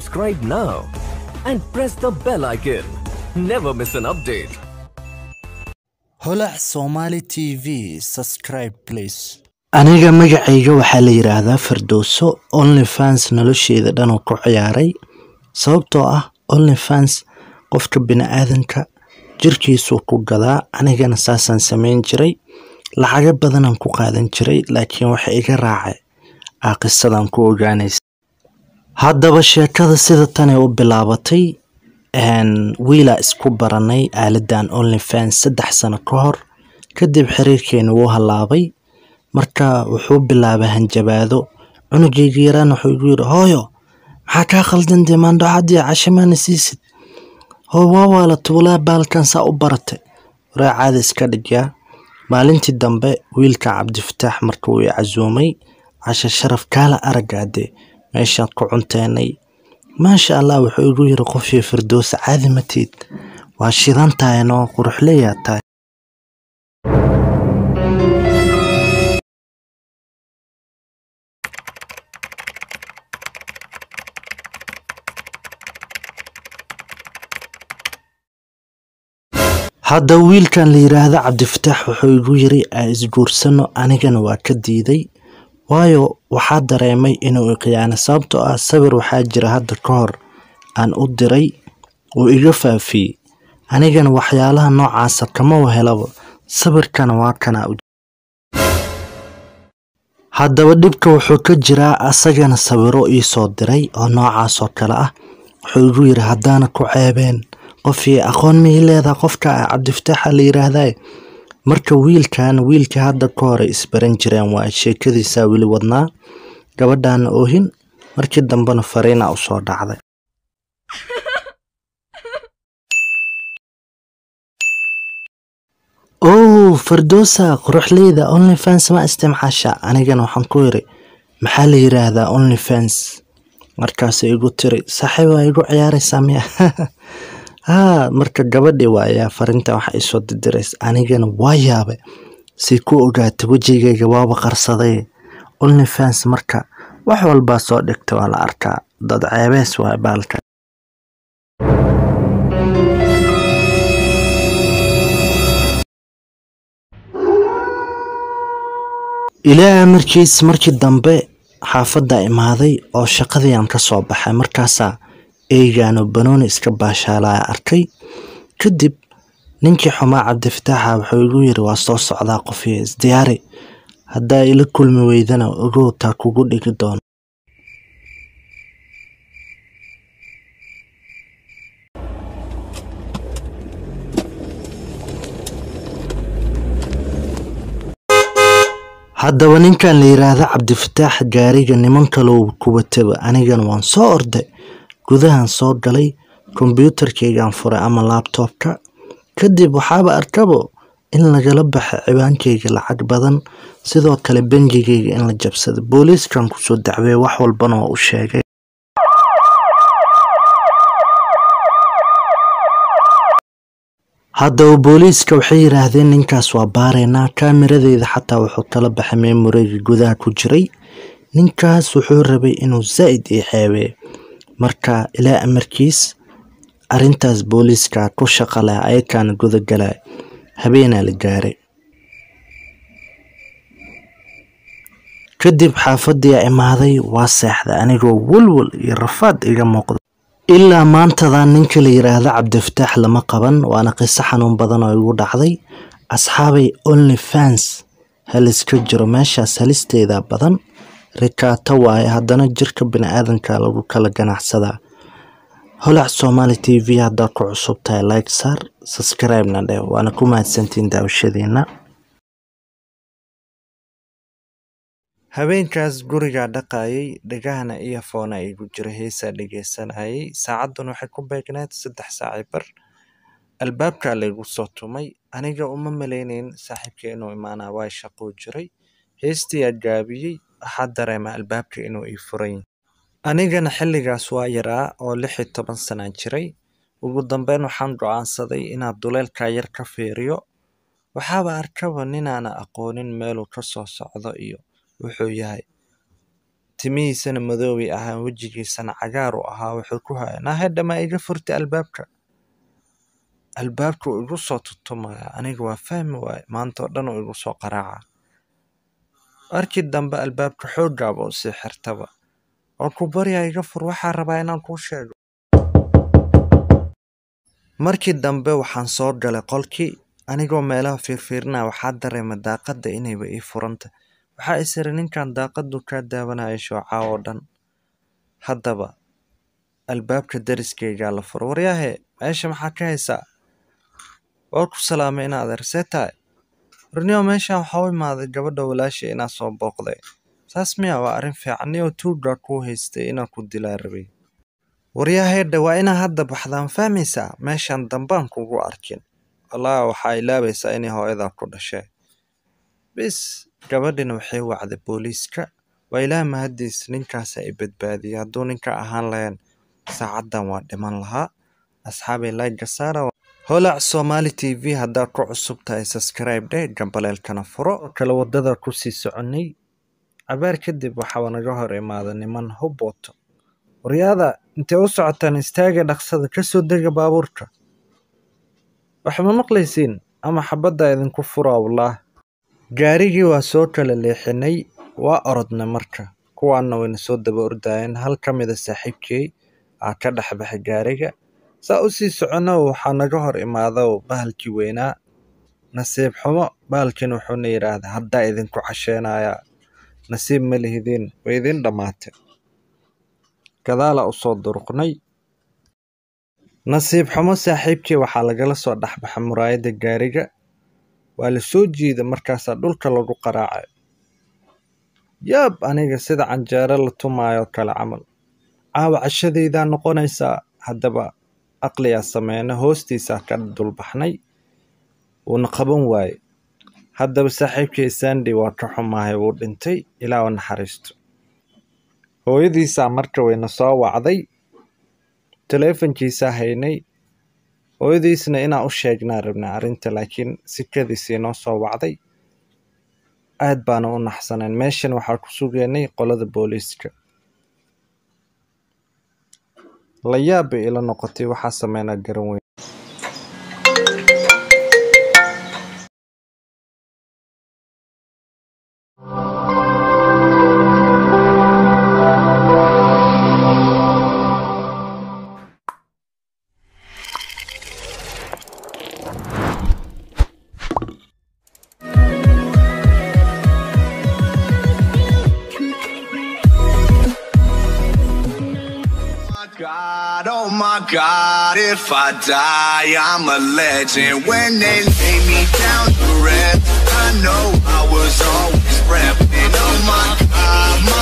Subscribe now and press the bell icon. Never miss an update. holac somali t v subscribe please aniga magacayga waxaa la yidhaahdaa firdowso onlyfans nolosheeda dhan uu ku ciyaaray sababtoo ah onlyfans qofka bini-aadanka jirkiisuu ku gadaa anigana saasaan samayn jiray lacago badanaan ku qaadan jiray laakiin waxa iga raacay aa qisadan ku ogaanaysa haddaba sheekada sida tanay u bilaabatay wiilaa isku baranay aaladan onlyfans saddex sano ka hor kadib xiriirkeena wuu halaabay marka wuxuu bilaabay hanjabaado cunugayga yaraan wuxuu igu yidhi hooyo maxaa kaa khaldan dee maandhocadii cashamaana siisid hoo waa waala tuulaa baalkan saa u baratay waraa caada iska dhigyaa maalintii dambe wiilka cabdifataax marka uu i casuumay casha sharaf kaala aragaadee meeshaan ku cunteenay maasha allah wuxuu igu yiri qofii firdowsa caadi matiid waa shidan tahay noo quruxleeyaa tahay hadda wiilkan la yidhaahdo cabdifataax wuxuu igu yiri aa isguursano anigana waa ka diiday waayo waxaa dareemay inuu iqiyaano sababtoo ah sawir waxaa jira hadda ka hor aan u diray uu iga faafiyey anigana waxyaalaha noocaasa kama wahelaba sawirkana waa kana haddaba dhibka wuxuu ka jiraa asagana sawiro iisoo diray oo noocaas oo kale ah wuxuu igu yiri haddaana ku ceebeen qofii aqoon mii leedaha qofka ah cabdifataaxa la yiraahday marka wiilkan wiilkii hadda ka hore isbaran jireen waa sheekadiisaa weli wadnaa gabadhaana oohin markii dambena fariina u soo dhacday ow firdowsa quruxleyda onlyfans ma istimcaasha anigana waxaan ku yiri maxaa la yiraahdaa onlyfans markaasay igu tiri saaxiib waa igu ciyaaraysaa miya haa marka gabadhii waayaa farinta waxa isoo didiraysa anigana waa yaabay say ku ogaatay wejigayga waaba qarsaday onlyfans marka wax walbaa soo dhigta waa la arkaa dad ceebees waa baalka ilaa amarkiis markii dambe xaafadda imaaday oo shaqadiiaan ka soo baxay markaasaa eegaano banooni iska baashaalaya arkay kadib ninkii xumaa cabdifataaxa wuxuu igu yiri waa soo socdaa qofii isdiyaari haddaa ila kulmi weydana ogow taa kugu dhigi doono haddaba ninkan la yiraahdo cabdifataax gaariga niman kalow kuwataba anigana waan soo orday gudahan soo galay kombyuutarkaygaan furay ama laabtoobka kadib waxaaba arkabo in lagala baxay ciwaankayga lacag badan sidoo kale bengigayga in la jabsada booliiskan kusoo dacweeye wax walbana waa u sheegay haddaba booliiska waxay yidhaahdeen ninkaas waa baaraynaa kaamiradeeda xataa wuxuu kala baxay meemoreyga gudaha ku jiray ninkaas wuxuu rabay inuu zaa'id ii xeebeeyo marka ilaa amarkiis arintaas booliiska ku shaqa leh ayakaana gudagalay habeenaa la gaaray kadib xaafadii imaaday waa seexday anigoo walwal iyo rafaad iga muuqda ilaa maantadan ninka la yiraahdo cabdifataax lama qaban waana qiso xanuun badan oo igu dhacday asxaabay onlyfans haliska jiro meeshaas halisteeda badan rikaato waaye haddana jirka bini-aadanka lagu kala ganacsadaa holac somali t v haddaad ku cusub tahay like saar subscribe-na dheh waana ku mahadsantiin daawashadiina habeenkaas gurigaa dhaqayay dhagahana iyo foona igu jira heesaa dhegeysanayay saacadan waxay ku beegneed saddex saaci bar albaabkaa laygu soo tumay aniga uma malaynayn saaxiibka inuu imaanaa waa shaquu jiray heestiyaa gaabiyey waxaa dareema albaabka inuu ii furan anigana xilligaas waa yaraa oo lix iyo toban sanaan jiray ugu dambeyn waxaan go-aansaday inaad duleelkaa yar ka fiiriyo waxaaba arkaba ninaana aqoonin meeluu ka soo socdo iyo wuxuu yahay timihiisana madoobay ahaan wejigiisana cagaar u ahaa wuxuu ku haya naahedha ma iga furtay albaabka albaabka uu igu soo tutumaya aniga waa fahmi waaye maanta oo dhan uu igu soo qaraaca markii dambe albaabka xoogaaba u sii xirtaba oo ku baryaa iga fur waxaa rabaa inaan kuu sheego markii dambe waxaan soo galay qolkii anigoo meelaha fiirfiirinaya waxaa dareema daaqadda inayba ii furanta waxaa isiri ninkan daaqadu kaa daawanaya shoocaa oo dhan haddaba albaabka dariskaygaa la furo waryaahe meesha maxaa ka haysaa waa ku salaamay inaad arsee tahay warniyo meeshaan waxaa u imaaday gabadha walaasha inaa soo booqday saas miya waa arrin fiican niyoo tuugaa kuu haystay inaan ku dilaa rabay waryaaheedha waa inaa hadda baxdaan fahmaysaa meeshaan dambaan kugu arkin wallaahi waxaa ilaabaysaa inay hooyadaa ku dhashee bis gabadhina waxay wacday booliiska waa ilaah mahadiis ninkaasa i badbaadiyay hadduu ninka ahaan lahayn saacaddan waa dhiman lahaa asxaabay layga saara holac somali t v haddaad ku cusub tahay subscribe dhe gambaleelkana furo oo kale waddada ku sii soconnay cabaar kadib waxaa naga hor imaada niman hubooto waryaada intay u socotaan istaaga dhaqsada ka soo dega baabuurka waxma maqlaysiin ama xabadda idinku fura wallaah gaarigii waa soo kala leexinay waa orodnay marka kuwaanna wayna soo daba ordaayeen hal ka mida saaxiibkey aa ka dhex baxay gaariga saa u sii soconno waxaa naga hor imaado bahalkii weynaa nasiib xumo bahalkiin wuxuuna yidhaahday haddaa idinku casheenayaa nasiib ma lihidiin way idin dhammaatay gadaalaa u soo duruqnay nasiib xumo saaxiibkii waxaa lagala soo dhexbaxay muraayadda gaariga waa la soo jiida markaasaa dhulka lagu qaraacay yaab aniga sida canjeero la tumaayo kale camal caawa cashadaydaa noqonaysaa haddaba aqliyaa sameyna hoostiisaa ka dulbaxnay wuuna qaban waaye haddaba saaxiibkii sandi waa ka xumaahay wuu dhintay ilaa u naxariisto hooyadiisaa marka wayna soo wacday taleefankiisaa haynay hooyadiisna inaan u sheegnaa rabnay arrinta laakiin sikadiisii noo soo wacday aad baana u naxsaneen meeshan waxaa ku sugeynay qolada booliiska la yaab bay ila noqotay waxaa sameynaa garan weyn my God, oh my God, if I die, I'm a legend. When they lay me down to rest, I know I was always repping. Oh my God, my